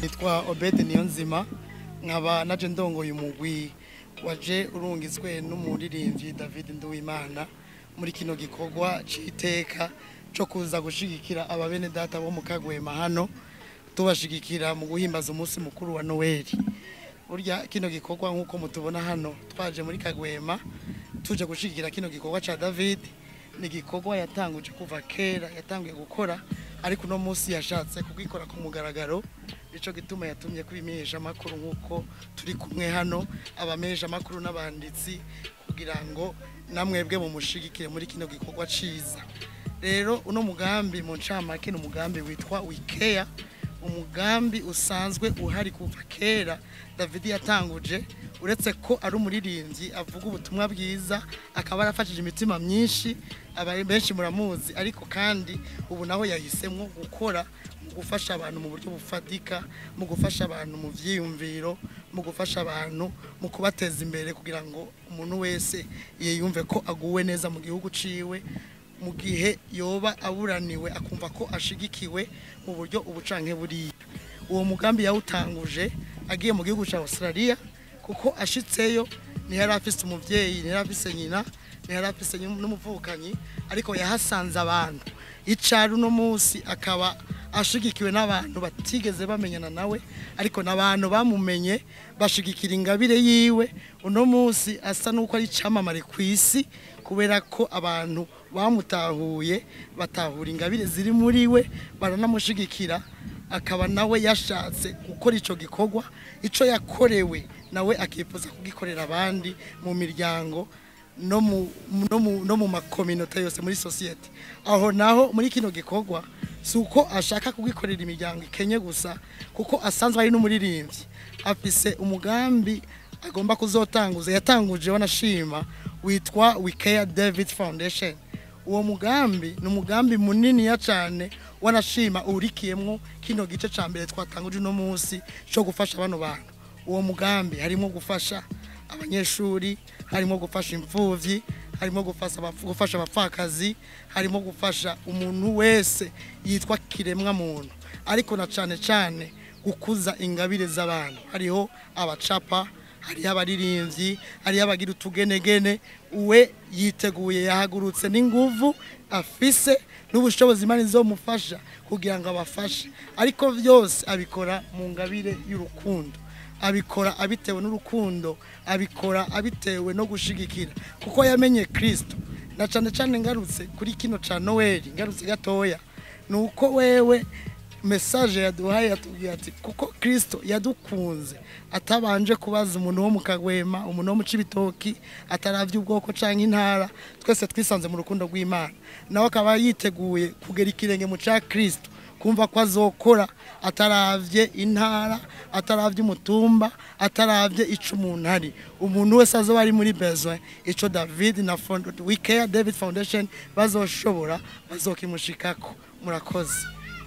nitwa obede niyo nzima nkaba naje ndongoye umugwi waje urungizwe n'umuririmbyi david nduwimana muri kino gikorwa c'iteka co kuza gushigikira ababene data bo mu kagwema hano tubashigikira mu guhimbaza umunsi mukuru wa noweli burya kino gikorwa nk'uko mutubona hano twaje muri kagwema tuje gushigikira kino gikorwa ca david ni igikorwa yatanguje kuva kera yatanguye gukora ariko uno munsi yashatse kugikora ku mugaragaro nico gituma yatumye kubimenyesha amakuru nk'uko turi kumwe hano abamenyesha amakuru n'abanditsi kugira ngo namwebwe mumushigikire muri kino gikorwa ciza rero uno mugambi mu ncamake ni umugambi witwa wikeya umugambi usanzwe uhari kuva kera david yatanguje uretse ko ari umuririmbyi avuga ubutumwa bwiza akaba yarafashije imitima myinshi aba benshi muramuzi ariko kandi ubu naho yahisemo gukora mu gufasha abantu mu buryo bufatika mu gufasha abantu mu vyiyumviro mu gufasha abantu mu kubateza imbere kugira ngo umuntu wese yiyumve ko aguwe neza mu gihugu ciwe mu gihe yoba aburaniwe akumva ko ashigikiwe mu buryo ubucanke buriya uwo mugambi yawutanguje agiye mu gihugu cya Australia kuko ashitseyo ntiyari afise umuvyeyi ntiyari afise nyina ntiyari afise n'umuvukanyi ariko yahasanze abantu icari uno munsi akaba ashigikiwe n'abantu batigeze bamenyana nawe ariko n'abantu bamumenye bashigikira ingabire yiwe uno munsi asa n'uko ari icamamare ku isi kubera ko abantu bamutahuye batahura ingabire ziri muri we baranamushigikira akaba nawe yashatse gukora ico gikorwa ico yakorewe nawe akifuza kugikorera abandi mu miryango no mu no mu no mu makominote yose muri society aho naho muri kino gikorwa si uko ashaka kugikorera imiryango ikenye gusa kuko asanzwe ari n'umuririmbyi afise umugambi agomba kuzotanguza yatanguje wanashima witwa Wicare David Foundation uwo mugambi ni umugambi munini ya cyane wanashima urikiyemwo kino gice ca mbere twatanguje uno munsi cyo gufasha bano bantu uwo mugambi harimo gufasha abanyeshuri harimo gufasha imfuvyi harimo gufasha gufasha abapfakazi harimo gufasha umuntu wese yitwa kiremwa muntu ariko na cane cane gukuza ingabire z'abantu hariho abacapa hariho abaririmbyi hariho abagira utugenegene we yiteguye yahagurutse n'inguvu afise n'ubushobozi imana izomufasha kugira ngo abafashe ariko byose abikora mu ngabire y'urukundo abikora abitewe n'urukundo abikora abitewe no gushigikira kuko yamenye kirisito na cyane cyane ngarutse kuri kino cya noweli ngarutse gatoya ni uko wewe mesaje yaduhaye yatubwiye ati kuko kirisito yadukunze atabanje kubaza umuntu wo mu kagwema umuntu wo mu cibitoki ataravye ubwoko canke intara twese twisanze mu rukundo rw'imana nawe akaba yiteguye kugera ikirenge mu ca kirisito kumva ko azokora ataravye intara ataravye umutumba ataravye ico umuntu ari umuntu wese azoba ari muri besoin ico david na wicare david foundation bazoshobora bazokimushikako murakoze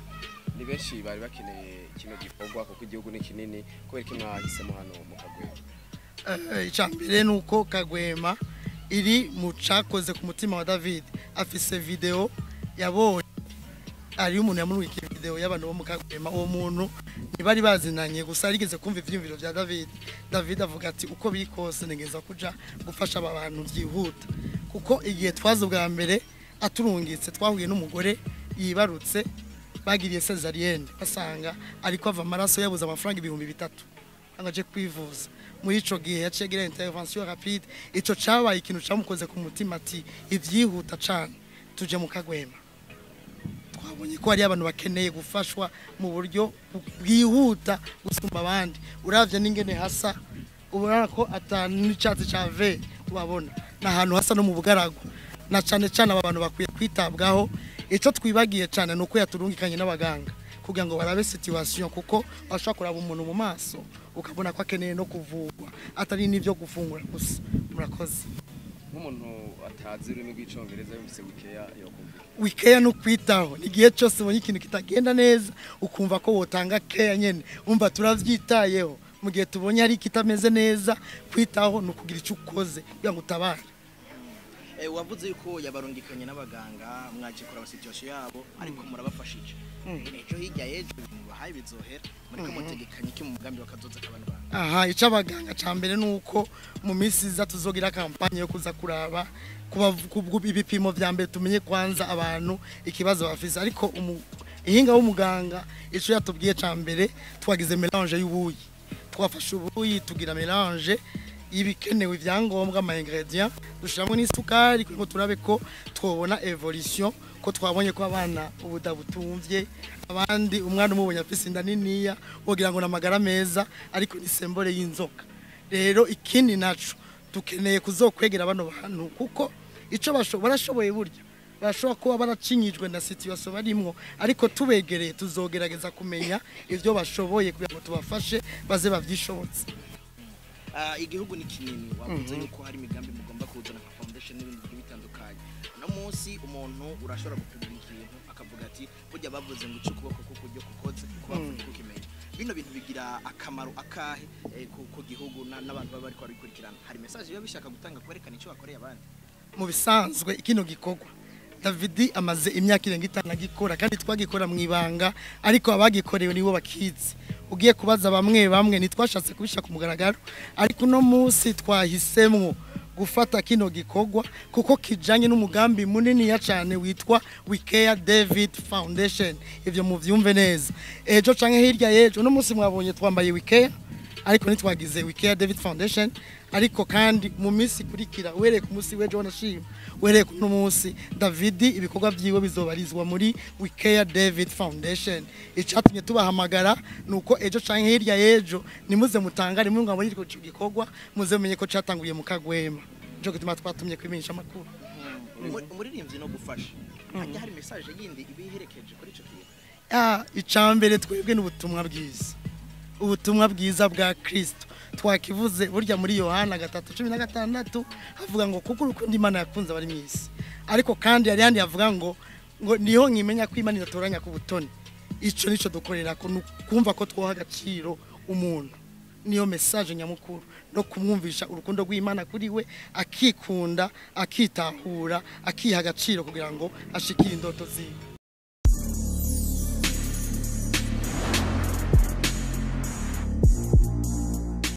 ni benshi bari bakeneye kino gikorwa kuko igihugu ni kinini kubera ko mwahisemo hano mu kagwema icya mbere ni uko kagwema iri mu cyakoze ku mutima wa david afise videwo yabonye hariyo umuntu yamurikiye videwo y'abantu bo mu kagwema uwo muntu ntibari bazinanye gusa yarigeze kumva ibyiyumviro bya david david avuga ati uko biri kose ntegeza kuja gufasha aba bantu byihuta kuko igihe twaza ubwa mbere aturungitse twahuye n'umugore yibarutse bagiriye cesarienne basanga ariko ava amaraso yabuze amafaranga ibihumbi bitatu angaje kwivuza muri ico gihe yaciye agira intervention rapide ico cabaye ikintu camukoze ku mutima ati ivyihuta cane tuje mu kagwema twabonye ko hari abantu bakeneye gufashwa mu buryo bwihuta gusumba abandi uravye n'ingene hasa ubona ko atanu n'icatsi ca ve tubabona ni ahantu hasa no mu bugaragwa na cane cane aba bantu bakwiye kwitabwaho icyo twibagiye cyane ni uko yaturungikanye n'abaganga kugira ngo barabe situation kuko bashobora kuraba umuntu mu maso ukabona ko akeneye no kuvurwa atari n'ibyo gufungura gusa murakoze nk'umuntu atazi ururimi rw'icyongereza yumvise wikeya yokumva wikeya ni ukwitaho igihe cyose ubonye ikintu kitagenda neza ukumva ko wotanga keya nyine umva turabyitayeho mu gihe tubonye hari ikitameze neza kwitaho ni ukugira icyo ukoze kugira ngo utabare Eh, wavuze yuko yabarungikanye n'abaganga mwaje kuraba situation yabo ariko murabafashije ejo hirya y'ejo ibintu bahaye bizohera muriko mutegekanye iki mu mugambi wakazoza kabana bantu aha icyo abaganga cya mbere ni uko mu minsi iza tuzogira kampanye yo kuza kuraba kuba- ku- ibipimo vya mbere tumenye kwanza abantu ikibazo bafise ariko umu- ihinga w'umuganga icyo yatubwiye cya mbere twagize melange y'ubuyi twafashe ubuyi tugira melange y'ibikenewe ibyangombwa ama ingredient dushyiramo n'isukari kugira ngo turabe ko twabona evolution ko twabonye ko abana ubuda butumvye abandi umwana umubonye afise inda niniya wogira ngo namagara meza ariko ni sembore y'inzoka rero ikindi naco dukeneye kuzokwegera bano bantu kuko ico basho- barashoboye burya barashobora kuba baracinyijwe na situation barimwo ariko tubegereye tuzogerageza kumenya ivyo bashoboye kugira ngo tubafashe baze bavyishobotse Ah, igihugu ni kinini wavuze yuko hari imigambi mugomba kuzana nka foundation n'ibindi bigiye bitandukanye no munsi umuntu urashobora gupima ikintu akavuga ati burya bavuze ngo ice ukuboko kuko ujye kukoze kuba kukimenya bino bintu bigira akamaro akahe eh, ku ku gihugu na- n'abantu baba bariko barabikurikirana hari message biba bishaka gutanga kwerekana icyo bakoreye abandi mu bisanzwe kino gikorwa Davidi amaze imyaka irenga itanu agikora kandi twagikora mu ibanga ariko abagikorewe nibo bakizi ugiye kubaza bamwe bamwe ntitwashatse kubishyira ku mugaragaro ariko uno munsi twahisemwo gufata kino gikorwa kuko kijanye n'umugambi muniniya cyane witwa Wicare David Foundation ivyo muvyumve neza ejo canke hirya y'ejo uno munsi mwabonye twambaye Wicare ariko ntitwagize Wicare David Foundation ariko kandi mu minsi ikurikira uhereye ku munsi w'ejo wanashima uhereye ku munsi David ibikorwa vyiwe bizobarizwa muri Wicare David Foundation icatumye tubahamagara nuko ejo canke hirya y'ejo nimuze mutangare muri mwabonye ico gikorwa muze mumenye ko catanguye mu kagwema nico gituma twatumye kwimenyesha amakuru Umu- umuririmbyi no gufasha hajya hari message yindi ibiherekeje kuri ico kintu Ah, icambere twebwe n'ubutumwa bwiza ubutumwa bwiza bwa Kristo twakivuze burya muri Yohana gatatu cumi na gatandatu havuga ngo kuko urukundo Imana yakunze abari mu isi ariko kandi hari handi havuga ngo ngo niho nkimenya ko Imana idatoranya ku butoni ico nico dukorera ko kumva ko twoha agaciro umuntu niyo message nyamukuru no kumwumvisha urukundo rw'Imana kuri we akikunda akitahura akiha agaciro kugira ngo ashikire indoto ziwe